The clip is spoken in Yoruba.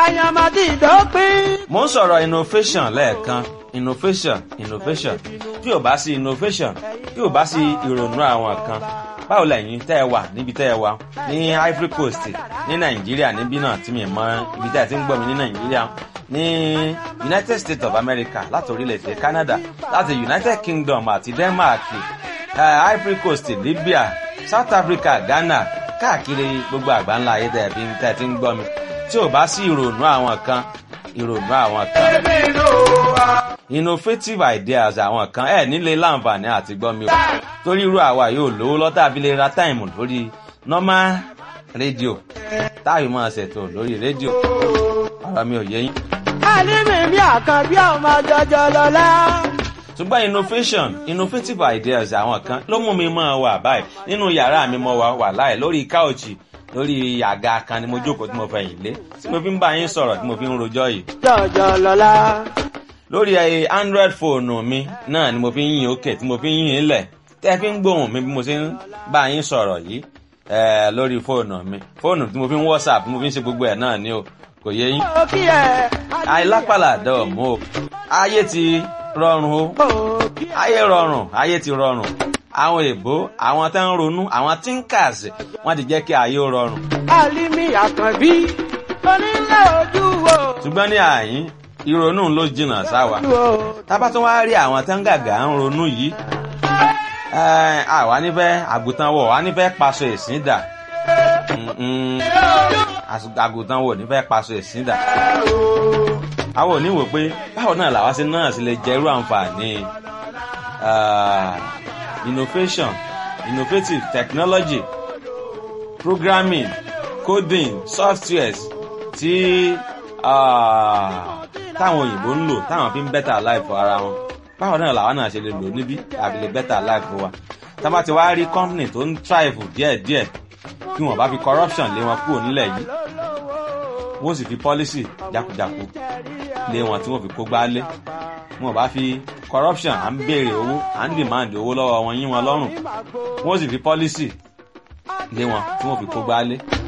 àyàmàdì ìdópin. mo ń sọ̀rọ̀ innovation lẹ́ẹ̀kan innovation innovation tí ò bá sí innovation tí ò bá sí ìrònú àwọn kan báwo lẹ́yìn tẹ́ ẹ wà níbi tẹ́ ẹ wà ní Ivory Coast ní Nàìjíríà níbí náà tí mi mọ ibi tẹ́ ẹ ti ń gbọ́ mi ní Nàìjíríà ní United States of America láti orílẹ̀-èdè Canada láti United Kingdom àti Denmark uh, Ivory Coast Libya South Africa Ghana káàkiri gbogbo àgbáńlá ayé tẹ́ ẹ fi tẹ́ ẹ ti ń gbọ́ mi tí ò bá sí ìrònú àwọn kan ìrònú àwọn kan innovative ideas àwọn kan ẹ nílé láǹfààní àti gbọ́ mi o torí irú àwa yóò lówó lọ́tà fi lè ra táìmù lórí normal rédíò táyì máa ṣètò lórí rédíò ọ̀rọ̀ mi ò yé yín. àlímì mi àkànbí ọmọ jọjọ lọlá. ṣùgbọ́n innovation innovative ideas àwọn kan ló mú mi máa wà báyìí nínú yàrá mi mo wà wà láì lórí káòchì lórí àga kan ni mo jókòó tí mo fẹ̀yìn lé tí mo fi ń bá yín sọ̀rọ̀ tí mo fi ń rojọ́ yìí jọjọ lọlá. lórí ẹ android fóònù mi náà ni mo fi ń yìn òkè tí mo fi ń yìn ilẹ̀ tẹ́ fi ń gbóhùn mi bí mo ṣe ń bá yín sọ̀rọ̀ yìí ẹ lórí fóònù mi fóònù tí mo fi ń whatsapp tí mo fi ń ṣe gbogbo ẹ̀ náà ni o kò yé yín. ó kí ẹ. àìlápàlà dọ̀ mú o ayé ti rọrùn o ó kí ẹ. ayé rọrùn ayé ti rọrùn àwọn èbó àwọn tó ń ronú àwọn thinkers wọ́n ti jẹ́ kí ayé ó rọrùn àlímì àkànbí onílé ojú wo. ṣùgbọ́n ní àyín ìrònú ló jìnnà sáwa tábà tún wá rí àwọn tó ń gàgà ń ronú yìí ẹ, àwa nífẹ̀ẹ́ àgùntàn wọ̀ wá nífẹ̀ẹ́ paṣọ ìsìn dà Mm-mm. Às- àgùntàn wọ̀ nífẹ̀ẹ́ paṣọ ìsìn dà àwọn òní wò pé báwo náà làwa sí náà sì lè jẹ irú àǹfààní ah, innovation innovative technology programming coding softwares tí ah, táwọn òyìnbó ń lò táwọn fi ń better life for ara wọn báwo náà làwọn náà ṣe lè lò níbí àbí lè better life for wa tá a bá ti wá rí company tó ń thrive díẹ̀díẹ̀ kí wọ́n bá fi corruption lé wọn kúrò nílẹ̀ yìí wọ́n sì fi policy jákujáku lé wọn tí wọ́n fi kó gbálé wọ́n bá fi corruption à ń béèrè owó à ń demand owó lọ́wọ́ wọn yín wọn lọ́rùn wọ́n sì fi policy lé wọn tí wọ́n fi kó gbálé